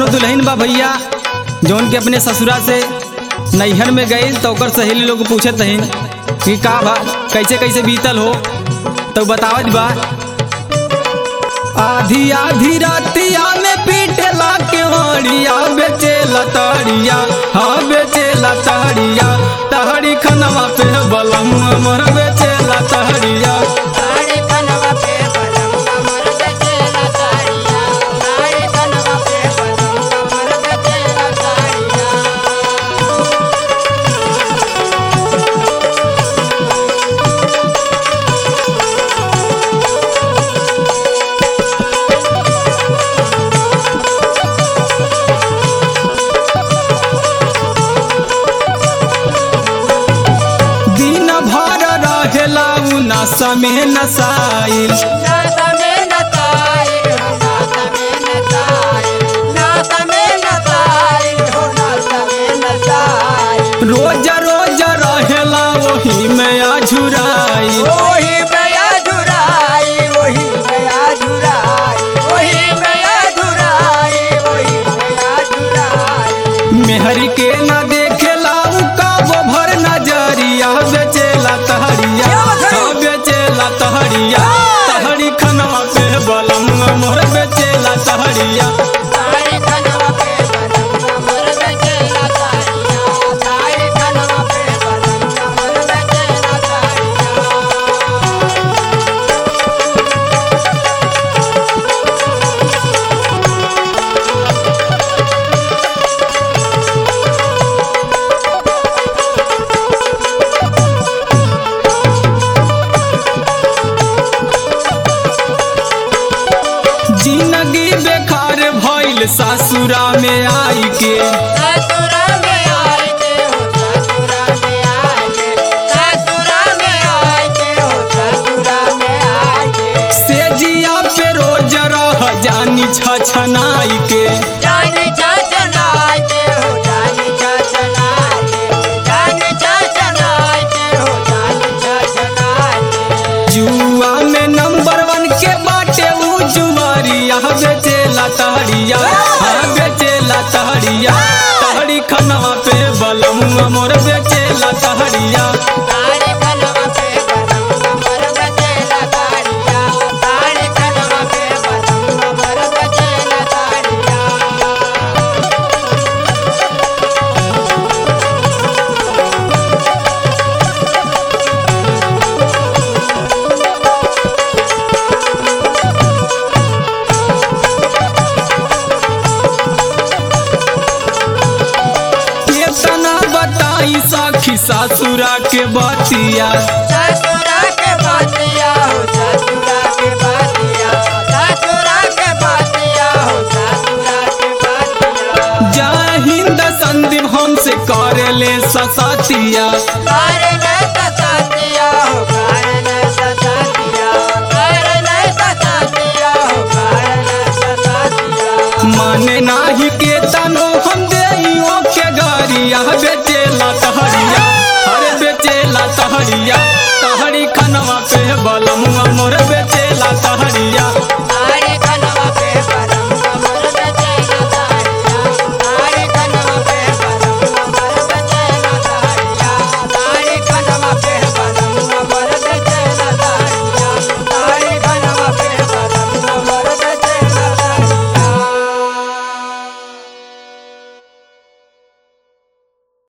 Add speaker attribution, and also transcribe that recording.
Speaker 1: कोनो दुल्हन बा भैया जौन के अपने ससुरा से नैहर में गई तो ओकर सहेली लोग पूछत हन कि का बा कैसे कैसे बीतल हो तो बतावत बा आधी आधी रातिया में पीटला के हड़िया बेचे लतड़िया हाँ बेचे लतड़िया तहरी खनवा पे बलम अमर बेचे लतड़िया
Speaker 2: साड़ी कनवा पे बलम कमर बेचेला साड़िया साड़ी कनवा पे बलम कमर बेचेला साड़िया
Speaker 1: दिन भर रहेला उ नशा में नसाइल
Speaker 2: नाता में नताई हो नाता में नताई नाता में नताई हो नाता में नताई
Speaker 1: रोज रोज रहेला वही में अझुराइल
Speaker 2: वही बया धुराई वही बया धुराई वही बया धुराई वही बया धुराई
Speaker 1: मेहरी के न देखेला उ काबो भर नजरिया बेचेला तहरिया हाँ बेचेला तहरिया तहरी खनवा पे बलम मोर बेचेला तहरिया
Speaker 2: साड़ी कनवा पे बलम कमर बेचेला साड़िया साड़ी कनवा पे बलम कमर बेचेला साड़िया
Speaker 1: जिंदगी बेकार भइल सासुरा में आई के
Speaker 2: ससुरा में आए के हो ससुरा में आए के ससुरा में आए के हो ससुरा में आए के
Speaker 1: से जिया पे रोज रह जानी छछनाई के
Speaker 2: जानी छछनाए के हो जानी छछनाए के जानी छछनाए के हो जानी छछनाए के
Speaker 1: जुआ में नंबर वन के बाटे उ जुआरिया बेचेला तहरिया हाँ बेचेला तहरिया तहरी खनवा पे बलम मोर बेचेला तहरिया
Speaker 2: साड़ी कनवा पे बलम कमर बचेला साड़िया साड़ी कनवा पे बलम कमर बचेला साड़िया
Speaker 1: केतना बताई साखी सासुरा के बतिया
Speaker 2: ससुरा के बातिया हो ससुरा के बातिया ससुरा के बातिया हो ससुरा के बातिया
Speaker 1: जय हिंद संदीप हमसे करेले ससतिया
Speaker 2: कारण सतातिया हो कारण सतातिया कारण सतातिया हो कारण सतातिया
Speaker 1: माने नाही के तनो हम देइयो के गरिया बेचेला तहरिया अरे बेचेला तहरिया तहरी खनवा पे बलमुआ मोर